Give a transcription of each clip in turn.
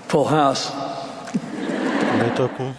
Full house. ilé tó kún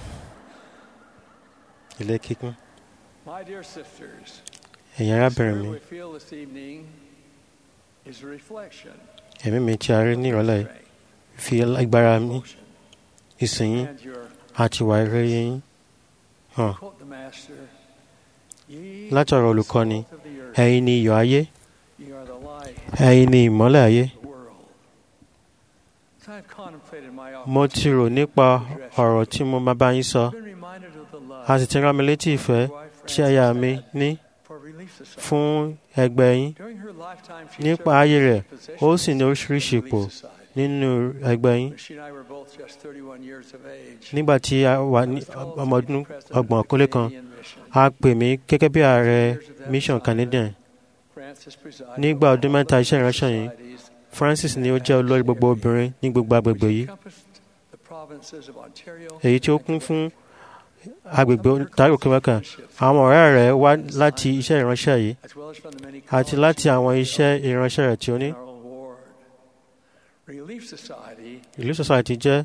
ilé kíkún My dear sisters, ẹ̀yin arábìnrin mi we feel this evening is a reflection ẹ̀mí mi tí a rí ní ìrọ̀lẹ́ yìí fi agbára mi ìsìn yín and your àti ìwà rere yín hàn quote the master. Ye láti ọ̀rọ̀ are the olùkọ́ni salt of the earth. ẹ̀yin ni iyọ̀ ayé Ye are the light ẹ̀yin ni ìmọ́lẹ̀ ayé of the world. As I've contemplated my mo ti rò nípa ọ̀rọ̀ tí mo máa bá yín sọ I've been reminded of the love a sì ti rán mi létí ìfẹ́ tí aya mi ní for Relief Society. fún ẹgbẹ́ yín During her lifetime, she nípa served ayé in rẹ̀ positions ó sì ní in oríṣiríṣi Relief ipò Society. nínú ẹgbẹ́ yín She and I were both just 31 years of age. nígbà tí a wà ní ọmọ ọdún ọgbọ̀n kólé kan a pè mí gẹ́gẹ́ bí ààrẹ mission Canadian nígbà ọdún mẹ́ta iṣẹ́ ìránṣẹ́ yìí Francis ni ó jẹ́ olórí gbogbo obìnrin ní gbogbo agbègbè yìí èyí tí ó kún fún agbègbè Ontario Quebec àwọn ọ̀rẹ́ rẹ̀ wá láti iṣẹ́ ìránṣẹ́ yìí àti láti àwọn iṣẹ́ ìránṣẹ́ rẹ̀ tí ó ní Relief Society ìlú society jẹ́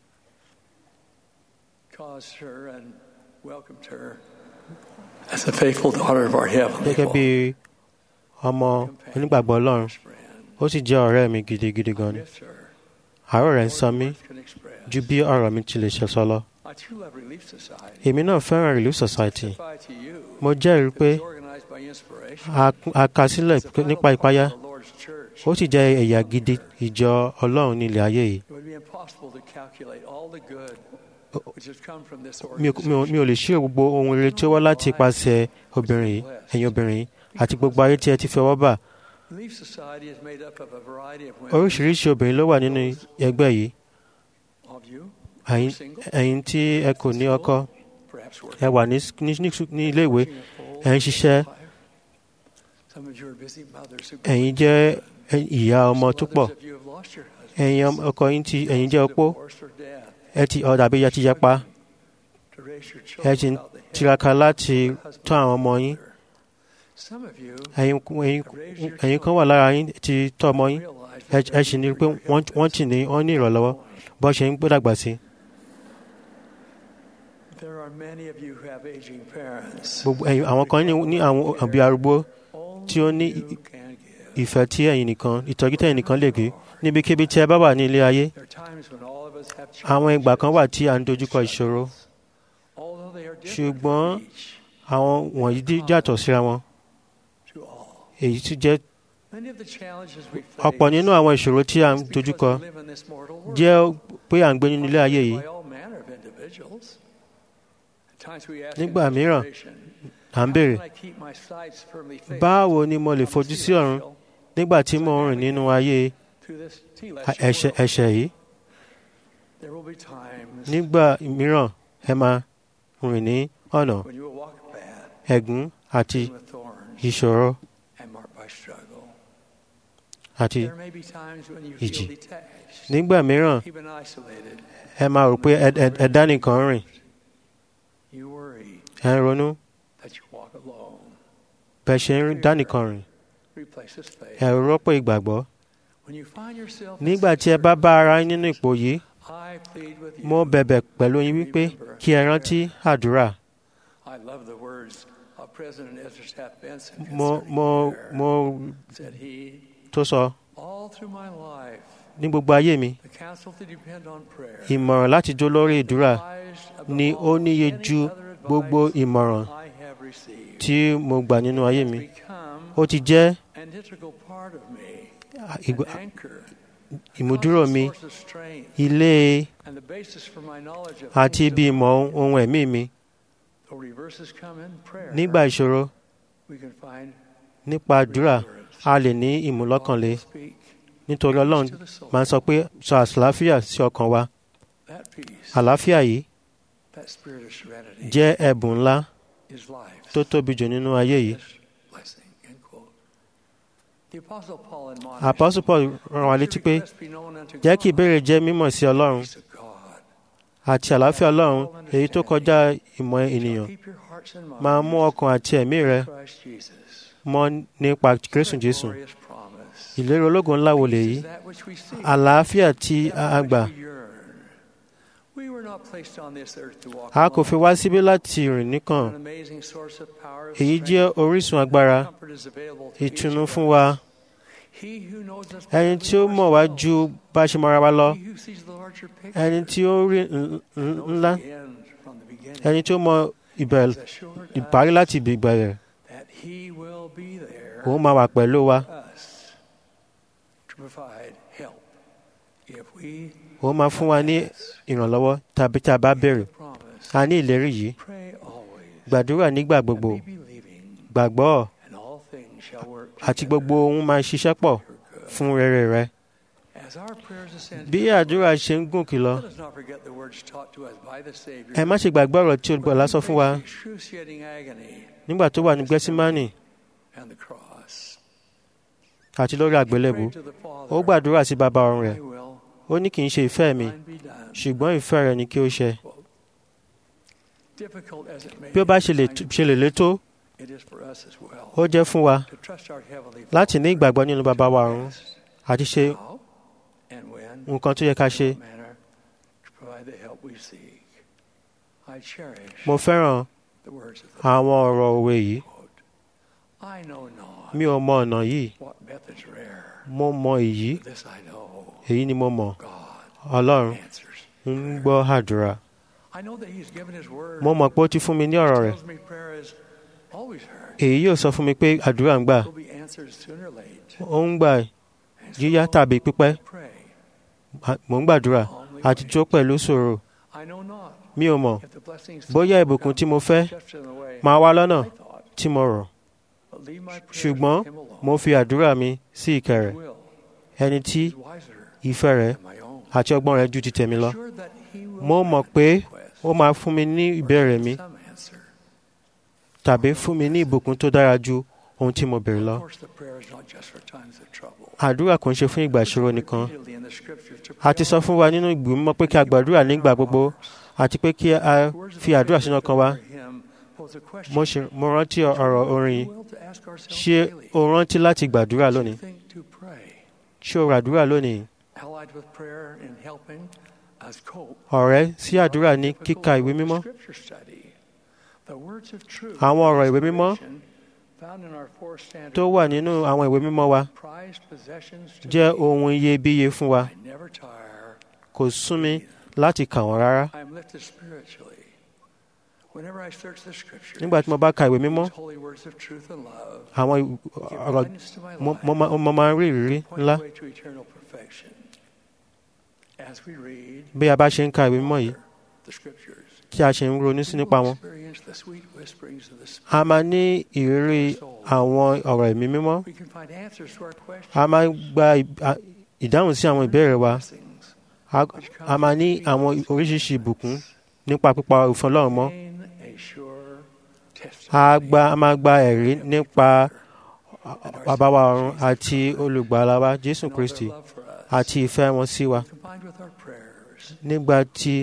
caused her and welcomed her as a faithful daughter of our Heavenly gẹ́gẹ́ bí Father. ọmọ onígbàgbọ́ Ọlọ́run ó sì jẹ́ ọ̀rẹ́ mi gidigidi gan ni àárọ̀ rẹ̀ ń sọ mí ju bí ọ̀rọ̀ mi ti lè ṣe sọ lọ I too love Relief Society. èmi náà fẹ́ràn Relief Society Testify to you mo jẹ́rìí pé it was organized by inspiration. a a kà sílẹ̀ It's a vital nípa part ìpayà of the Lord's church. ó sì jẹ́ ẹ̀yà gidi ìjọ Ọlọ́run ní ilẹ̀ ayé yìí It would be impossible to calculate all the good which has come from this mi ò mi ò- mi ò lè ṣírò gbogbo ohun rere tí ó wá láti ipasẹ̀ obìnrin yìí ẹ̀yin obìnrin yìí àti gbogbo ayé tí ẹ ti fi ọwọ́ bà Relief Society is made up of a variety of women. oríṣiríṣi obìnrin ló wà nínú ẹgbẹ́ yìí Of you, ẹ̀yin ẹ̀yin tí ẹ kò ní ọkọ perhaps ẹ wà ní ní ní- ní ilé ìwé ẹ ń ṣiṣẹ́ some of you are busy mothers who ẹ̀yin jẹ́ ìyá ọmọ tó pọ̀ Others of you have lost your husband, ẹ̀yin ọmọ- ọkọ yín ti ẹ̀yin jẹ́ opó divorce or death, ẹ ti ọ̀dà bí ya ti yapa to raise your ẹ children ti ń without the help tiraka láti of a husband tọ́ àwọn or ọmọ yín mother. Some of you ẹ̀yin ẹ̀yin ẹ̀yin kan wà lára yín ti tọ́ ọmọ yín realize ẹ ẹ sì ní pé wọ́n wọ́n ti ní wọ́n ní ìrànlọ́wọ́ bó ṣe ń gbódàgbà sí there are many of you who have aging parents. gbogbo ẹ̀yin àwọn kan ní ní àwọn òbí arúgbó Only tí ó ní you can give. ìfẹ́ tí ẹ̀yin nìkan ìtọ́jú tẹ̀yin nìkan lè gbé níbikíbi tí ẹ bá wà ní ilé ayé There are times when all of us have àwọn ìgbà kan challenges, wà tí à ń dojúkọ ìṣòro although they are different ṣùgbọ́n from each àwọn wọ̀nyí dí- yàtọ̀ síra wọn to all. èyí tí jẹ́ Many of the challenges we ọ̀pọ̀ nínú àwọn ìṣòro tí à ń face because dojúkọ we live in this mortal world. jẹ́ pé à ń gbé nínú ilé ayé yìí By all manner of individuals. At times we ask Nígbà in mìíràn, frustration, à ń how béèrè can I keep my sights firmly fixed báwo ni mo lè on the fojú sí ọ̀run celestial nígbà tí mo ń rìn nínú ayé through this a- celestial ẹ̀ṣẹ̀ world? ẹ̀ṣẹ̀ yìí There will be times nígbà mìíràn ẹ máa rìn ní ọ̀nà when you will walk a path ẹ̀gún àti filled with thorns ìṣòro and marked by struggle. àti There may be times when you ìjì. feel detached, nígbà mìíràn even isolated. ẹ máa rò pé ẹ- ẹ- ẹ dá nìkan rìn You worry ẹ ń ronú that you walk alone. bẹ́ẹ̀ ṣe ń dá nìkan rìn Replaces faith. ẹ rọ́pò ìgbàgbọ́ When you find yourself in nígbà such tí ẹ bá bá ara yín nínú ipò yìí I plead with you. mo bẹ̀bẹ̀ pẹ̀lú yín wípé kí ẹ rántí àdúrà I love the words of President Ezra Taft Benson mo concerning mo prayer. mo said he, tó sọ all through my life, ní gbogbo ayé mi the counsel to depend on prayer ìmọ̀ràn láti jó lórí ìdúrà advised above ni ó all níye any ju other gbogbo advice ìmọ̀ràn I have received. tí mo gbà nínú ayé mi Become ó ti jẹ́ an integral part of me, ìgbà- an anchor, ìmúdúró constant mi source of strength, ilé and the basis for my knowledge of àti things ibi of ìmọ̀ God. ohun ẹ̀mí mi Though reverses come in prayer, nígbà ìṣòro we can find nípa àdúrà reassurance. a lè ní ìmúlọ́kànlé God will speak nítorí ọlọ́run to the soul. máa ń sọ pé sọ àlàáfíà sí ọkàn wa That peace, àlàáfíà yìí that spirit of serenity jẹ́ ẹ̀bùn ńlá is life's tó tóbi jù nínú ayé yìí greatest blessing. End quote. The Apostle Paul admonished, Apostle Paul rán wa létí pé "Let be known unto jẹ́ kí God, ìbéèrè jẹ́ mímọ̀ sí ọlọ́run peace of God, àti àlàáfíà ọlọ́run èyí tó kọjá ìmọ̀ shall ènìyàn keep your hearts and máa mú minds ọkàn àti ẹ̀mí rẹ in Christ Jesus." mọ́ nípa Kristu What Jésù glorious promise. ìlérí ológun ńlá wo lèyí Peace is that which we seek, àlàáfíà tí that a which gbà we yearn. a kò fi wá síbí láti rìn nìkan èyí jẹ́ orísun agbára ìtùnú fún wa ẹni tí ó mọ̀ wá ju bá a ṣe mọ̀ra wa lọ ẹni tí ó rí ńlá ẹni tí ó mọ ìbẹ̀rẹ̀ ìparí láti ìbẹ̀rẹ̀ òun máa wà pẹ̀lú wa òun máa fún wa ní ìrànlọ́wọ́ tàbí tá a bá béèrè a ní ìlérí yìí gbàdúrà nígbà gbogbo gbàgbọ́ àti gbogbo ohun máa ṣiṣẹ́ pọ̀ fún rere rẹ bí àdúrà ṣe ń gòkè lọ ẹ má ṣe gbàgbọ́ ọ̀rọ̀ tí olùgbàlà sọ fún wa nígbà tó wà ní gẹ́símánì àti lórí àgbélébù ó gbàdúrà sí bàbá ọ̀run rẹ̀ ó ní kì í ṣe ìfẹ́ mi ṣùgbọ́n ìfẹ́ rẹ̀ ni kí ó ṣe bí ó bá ṣe lè létó ó jẹ́ fún wa láti ní ìgbàgbọ́ nínú bàbá wa ọ̀run àti ṣe nǹkan tó yẹ ká ṣe. mo fẹ́ràn àwọn ọ̀rọ̀ òwe yìí mi ò mọ ọ̀nà yìí mo mọ èyí èyí ni mo mọ̀ ọlọ́run ń gbọ́ àdúrà mo mọ̀ pé ó ti fún mi ní ọ̀rọ̀ rẹ̀ èyí yóò sọ fún mi pé àdúrà ń gbà ó ń gbà yíyá tàbí pípẹ́ mò ń gbàdúrà àti tó pẹ̀lú sòrò mi ò mọ̀ bóyá ìbùkún tí mo fẹ́ máa wá lọ́nà tí mo rọ̀ ṣùgbọ́n mo fi àdúrà mi sí ìkẹ́ rẹ̀ ẹni tí ìfẹ́ rẹ̀ àti ọgbọ́n rẹ̀ ju ti tèmi lọ mo mọ̀ pé ó máa fún mi ní ìbéèrè mi tàbí fún mi ní ìbùkún tó dára ju ohun tí mo béèrè lọ. àdúrà kò ń ṣe fún ìgbà ìṣòro nìkan a ti sọ fún wa nínú ìgbìmọ̀ pé kí a gbàdúrà nígbà gbogbo àti pé kí a fi àdúrà sínú ọkàn wa mo rántí ọ̀rọ̀ orin ṣé o rántí láti gbàdúrà lónìí ṣé o ràdúrà lónìí ọ̀rẹ́ sí àdúrà ní kíka ìwé mímọ́ àwọn ọ̀rọ̀ ìwé mímọ́ tó wà nínú àwọn ìwé mímọ́ wa jẹ́ ohun iyebíye fún wa kò sún mi láti kà wọ́n rárá nígbà tí mo bá ka ìwé mímọ́ àwọn ọ̀rọ̀ mo máa ń rí ìrírí ńlá bí a bá ṣe ń ka ìwé mímọ́ yìí tí a ṣe ń ronú sí nípa wọn a máa ní ìrírí àwọn ọ̀rọ̀ ẹ̀mí mímọ́ a máa gba ìdáhùn sí àwọn ìbéèrè wa a máa ní àwọn oríṣiríṣi ìbùkún nípa pípa òfin Ọlọ́run mọ́ a gba a máa gba ẹ̀rí nípa bàbá wa ọ̀run àti olùgbàlà wa Jésù Kristi àti ìfẹ́ wọn sí wa nígbà tí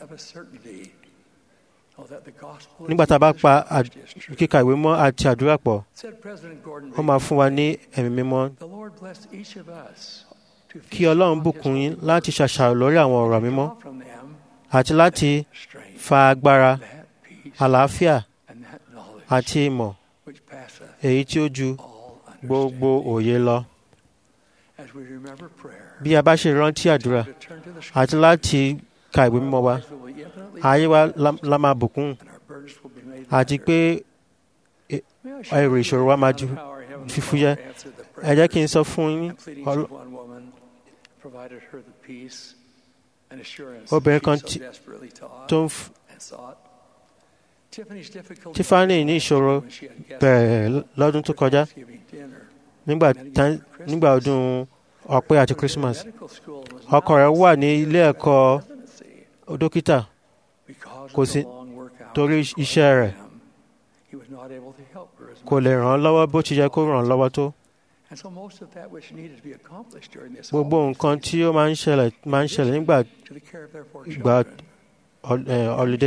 nígbà tá a bá pa kíka ìwé mọ́ àti àdúrà pọ̀ ó máa fún wa ní ẹ̀mí mímọ́ kí Ọlọ́run bùkún yín láti ṣàṣàrò lórí àwọn ọ̀rọ̀ mímọ́ àti láti fa agbára àlàáfíà àti ìmọ̀ èyí tí ó ju gbogbo òye lọ. bí a bá ṣe rántí àdúrà àti láti ka ìwé mímọ́ wa ayé wa la máa bùkún àti pé èrò ìṣòro wa máa ju fífúyẹ́ ẹ jẹ́ kí n sọ fún yín obìnrin kan tó ń Tiffany ní ìṣòro bẹ̀rẹ̀ lọ́dún tó kọjá nígbà ọdún ọ̀pẹ àti Christmas ọkọ rẹ̀ wà ní ilé ẹ̀kọ́ dókítà kò sí torí iṣẹ́ rẹ̀ kò lè ràn án lọ́wọ́ bó ti yẹ kó ràn án lọ́wọ́ tó. gbogbo nǹkan tí ó máa ń ṣẹlẹ̀ máa ń ṣẹlẹ̀ nígbà ìgbà ọlídé.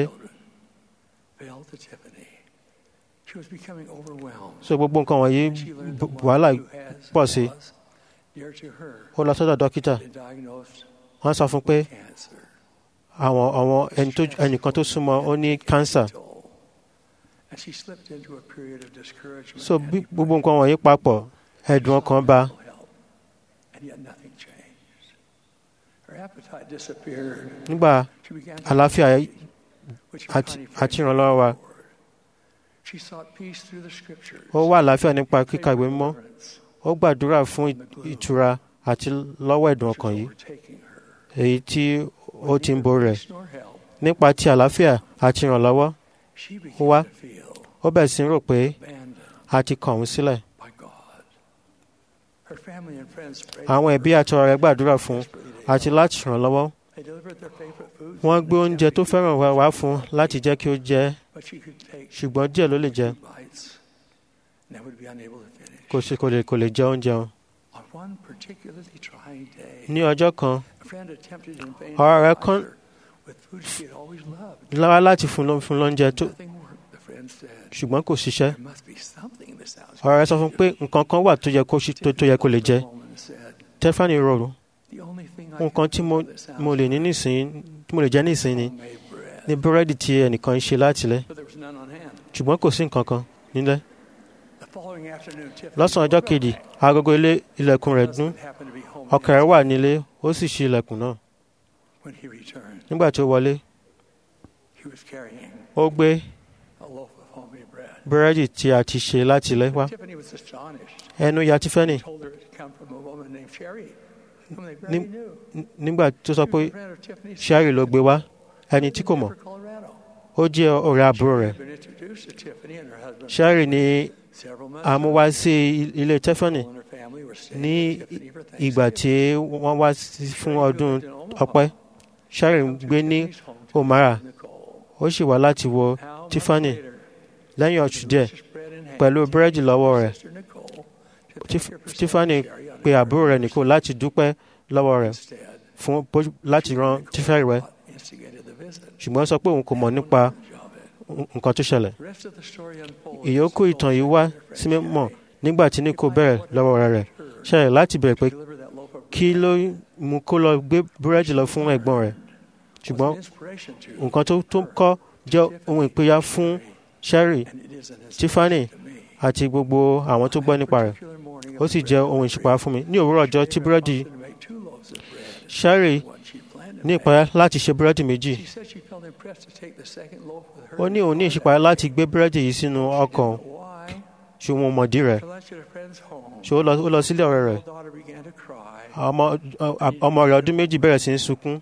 so gbogbo nǹkan wọ̀nyí wàhálà pọ̀ sí ó lọ sọ́dọ̀ dókítà wọ́n sọ fún pé àwọn àwọn ẹni tó ẹnìkan tó súnmọ́ ó ní cancer And she slipped into a period of discouragement. so bí gbogbo nǹkan wọ̀nyí papọ̀ ẹ̀dùn ọkàn bá help, and yet nothing changed. Her appetite disappeared. nígbà She began to àlàáfíà which àti funny àti phrase ìrànlọ́wọ́ wa She sought peace through the scriptures. ó wà àlàáfíà nípa kíka ìwé Prayed mímọ́ for deliverance. ó gbàdúrà fún ìtura àti lọ́wọ́ ẹ̀dùn ọkàn yìí Overtaking her. èyí tí ó ti ń borí rẹ̀ Peace nor help. nípa ti àlàáfíà àti ìrànlọ́wọ́ She Ó wá. began to feel ó bẹ̀rẹ̀ sí í rò pé abandoned a ti kàn òun sílẹ̀ by God. Her family and friends prayed àwọn for ẹbí her àti ọ̀rẹ́ rẹ̀ gbàdúrà fún desperately they àti láti ràn lọ́wọ́ They delivered their favorite foods wọ́n and gbé oúnjẹ tó attempted fẹ́ràn to wá eat wá them, fún un láti jẹ́ kí ó jẹ but she could take ṣùgbọ́n díẹ̀ ló lè jẹ two bites and would be unable to finish. kò sí kò lè kò lè jẹ oúnjẹ wọn. On one particularly trying day, ní ọjọ́ kan a friend attempted in vain ọ̀rẹ́ rẹ̀ to kan- provide her with food she had always loved. lára láti fún ló- fún lóúnjẹ tó Nothing worked, the friend said. ṣùgbọ́n kò ṣiṣẹ́ There must be something in this house. ọ̀rẹ́ rẹ̀ sọ fún un pé nǹkan kan wà tó yẹ kó ṣi- tó- tó yẹ kó lè jẹ Woman said, Stephanie rò "The only thing I nǹkan can tí think mo of this house mo lè ní nísìnyí tí mo lè jẹ nísìnyí ni homemade bread." ní búrẹ́dì tí ẹnìkan ń ṣe látilẹ̀ But there was none on hand. ṣùgbọ́n kò sí nǹkan kan nílẹ̀ The following afternoon, Tiffany lọ́sàn-án ọjọ́ kejì agogo ilé ilẹ̀kùn rẹ̀ dún husband happened to be home ọkọ rẹ̀ wà nílé ó sì ṣí ilẹ̀kùn náà when he returned. nígbà tí ó wọlé He was carrying ó gbé a loaf of homemade bread. búrẹ́dì tí a ti ṣe látilẹ̀ wá Tiffany was astonished. ẹnu ya Tiffany told her it had come from a woman named Sherry, whom they barely Ní- knew. n- nígbà tó sọ She pé was a friend of Tiffany's Sherry ló gbé wá ẹni tí kò mọ̀ Denver, Colorado. ó jẹ́ ọ̀rẹ́ àbúrò rẹ̀ She had been introduced to Tiffany and her husband Sherry ní several months àmúwá sí i- ilé Tiffany People in her family were staying ní with Tiffany for ìgbà tí Thanksgiving. wọ́n wá sí- fún Sherry, who ọdún lived in Omaha, ọpẹ́ Sherry ń come to gbé ní Tiffany's home to Omara visit Nicole. ó sì wá láti wo Now, months Tiffany later, lẹ́yìn with oṣù the díẹ̀ delicious bread in hand, pẹ̀lú búrẹ́dì lọ́wọ́ rẹ̀ sister Nicole to Tif- thank her for Tiffany sending Sherry on pe her àbúrò rẹ̀ nìkó láti dúpẹ́ lọ́wọ́ rẹ̀ Instead, fún bó- láti ran Tiffany rẹ̀ what instigated the visit. ṣùgbọ́n ó sọ pé òun kò mọ̀ nípa Of it. nǹkan tó ṣẹlẹ̀ The rest of the story unfolds ìyókù as ìtàn yìí Nicole wá said to her sí friend mímọ̀ Sherry, nígbà tí Nico bẹ̀rẹ̀ lọ́wọ́ ọ̀rẹ́ rẹ̀ Sherry láti bẹ̀rẹ̀ pé deliver that loaf of kí bread ló mú kó lọ gbé búrẹ́dì lọ fún ẹ̀gbọ́n rẹ̀ was ṣùgbọ́n an inspiration to nǹkan tó tó kọ́ jẹ́ ohun ìpínyà fún Sherry and it is an Tiffany inspiration to me. àti gbogbo àwọn tó gbọ́ nípa rẹ̀ Particular morning of ó sì bread jẹ́ ohun ìṣùpá fún mi ní òwúrọ̀ ọjọ́ tí búrẹ́dì to make two loaves of bread Sherry instead of one she planned to ní make. ìpayà láti ṣe búrẹ́dì méjì She said she felt impressed to take the second loaf with her ó ní òun ní ìṣípayà láti gbé búrẹ́dì yìí sínú ọkàn Why? ṣùgbọ́n mọ̀dí rẹ̀ Her lunch at a friend's home. ṣé ó lọ ó lọ sílé ọ̀rẹ́ rẹ̀ Her daughter began to cry. ọmọ ọmọ rẹ̀ ọdún méjì bẹ̀rẹ̀ sí í sunkún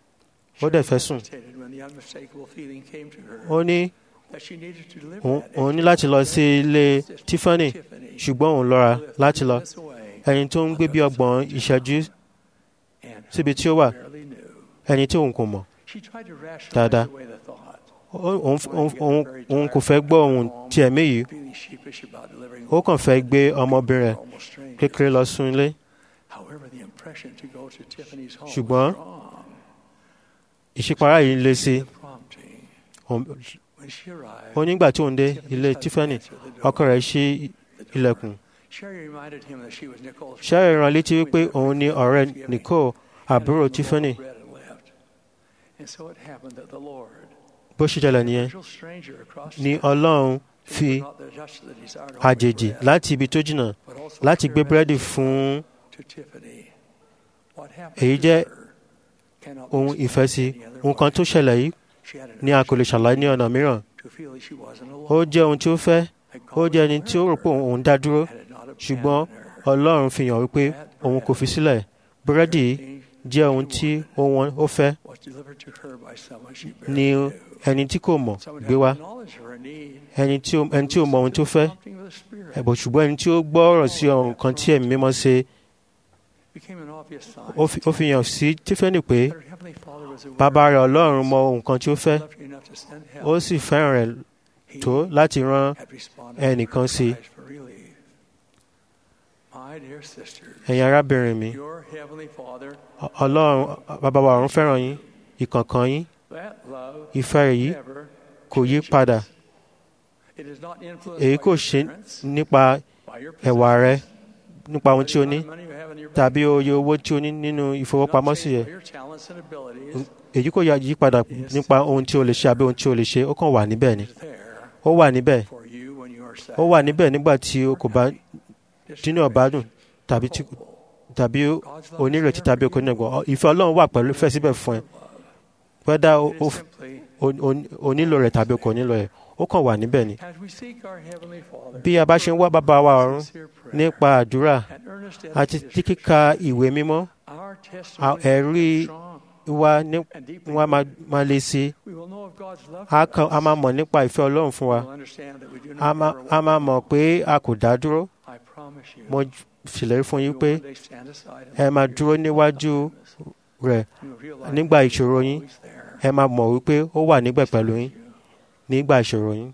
ó dẹ̀ fẹ́ sùn hesitated when the unmistakable feeling came to her ó ní that she needed to deliver òun that òun ní extra láti lọ sí ilé sister Tiffany Tiffany, ṣùgbọ́n òun lọ́ra who lived láti 30 lọ minutes away ẹni tó ń gbé bí ọgbọ̀n ìṣẹ́jú and síbi tí ó wà barely knew. ẹni tí òun kò mọ̀ She tried to rationalize Dáadáa. away the thought, Ó- òun òun- òun- òun kò fẹ́ gbọ́ ohun ti ẹ̀mí yìí feeling sheepish about delivering ó kàn fẹ́ gbé ọmọbìnrin rẹ̀ almost strangers. kékeré lọ sún ilé However, the impression to go to Tiffany's home Ṣùgbọ́n- was strong. ìṣípayá yìí le sí The prompting. Òun- When she arrived, ó nígbà tí òun dé Tiffany's ilé husband Tiffany answered the door. ọkọ rẹ̀ ṣí The door. ilẹ̀kùn Sherry reminded him that she was Nicole's Sherry friend. rán létí wípé Between òun ní their ọ̀rẹ́ Thanksgiving. Nicole àbúrò Handed him a loaf Tiffany of bread and left. And so it happened that the Lord, bó ṣe jẹlẹ̀ nìyẹn virtual stranger across ni town, Ọlọ́run who fi was not the- just the desired homemade àjèjì bread, láti ibi tó jìnnà but also láti clear gbé búrẹ́dì message fún to Tiffany. What happened Èyí to jẹ́ her cannot be ohun explained ìfẹ́ sí any other nǹkan tó way. ṣẹlẹ̀ yìí She had an ni a kò lè urge ṣàlàyé ní ọ̀nà mìíràn to feel that she wasn't ó alone, jẹ́ ohun tí ó fẹ́ that ó God jẹ́ was ẹni tí ó rò with pé her, òun dá dúró had it not ṣùgbọ́n abandoned her. Ọlọ́run fi hàn wípé òun kò fi sílẹ̀ búrẹ́dì yìí Everything jẹ́ ohun tí ó wọ́n- ó fẹ́ was delivered to her by someone she barely ni knew. ẹni tí kò mọ̀ Someone gbé who wá had knowledge of her need. ẹni tí ó ẹni tí ó mọ ohun tó fẹ́ Prompting of the Spirit ẹ̀bùn ṣùgbọ́n ẹni tí ó gbọ́ ọ̀rọ̀ sí ọ̀run kan tí ẹ̀mí mímọ́ ṣe became an obvious sign ó fi- ó fi hàn sí Tiffany pé that her Heavenly Father was aware bàbá rẹ̀ of her Ọlọ́run needs, mọ ohun kan tí ó fẹ́ loved her enough to send help. ó sì fẹ́ràn rẹ̀ He tó láti rán had responded to her ẹnìkan sí. cries for relief. My dear sisters, ẹ̀yin arábìnrin mi your Heavenly Father, Ọ- Ọlọ́run bàbá wa ọ̀run fẹ́ràn yín ìkọ̀ọ̀kan yín that love ìfẹ́ rẹ̀ yìí never kò yí changes. padà It is not influenced èyí by kò your ṣe parents, nípa by your ẹ̀wà rẹ possessions, nípa ohun tí o ní tàbí oye owó tí o ní nínú ìfowópamọ́sí yẹ èyí kò yí padà nípa ohun tí o lè ṣe àbí ohun tí o lè ṣe ó kàn wà níbẹ̀ ni ó wà níbẹ̀ ó wà níbẹ̀ nígbà tí o kò bá dínú ọ̀bádùn tàbí tí tàbí onírètí tàbí okòó nígbà ìfẹ́ ọlọ́run wà pẹ̀lú fẹ́ síbẹ̀ fún ẹ wẹ́dà o nílò rẹ̀ tàbí o kò nílò rẹ̀ ó kàn wà níbẹ̀ ni. bí a bá ṣe ń wá bàbá wa ọ̀run nípa àdúrà àti kíkà ìwé mímọ́ ẹ̀rí wa ní wọn máa lè ṣe a máa mọ̀ nípa ìfẹ́ ọlọ́run fún wa a máa mọ̀ pé a kò dá dúró mo ṣèlérí fún yín pé ẹ máa dúró níwájú rẹ̀ nígbà ìṣòro yín ẹ máa mọ̀ wípé ó wà níbẹ̀ pẹ̀lú yín nígbà ìṣòro yín.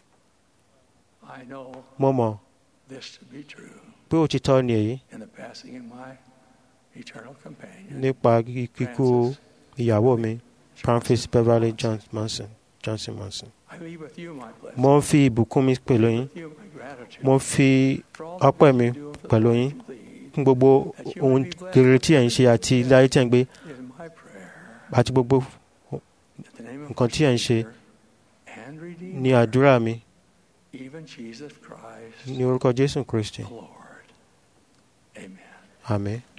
mo mọ̀ pé òtítọ́ ni èyí nípa kíkú ìyàwó mi Francis Beverly Johnson Johnson Manson. mo ń fi ìbùkún mi pẹ̀lú yín mo fi ọpẹ́ mi pẹ̀lú yín fún gbogbo ohun rere tí ẹ̀ ń ṣe àti ilé ayé tí ẹ̀ ń gbé àti gbogbo nǹkan tí ẹ̀ ń ṣe ní àdúrà mi ní orúkọ Jésù Kristi. Àmín.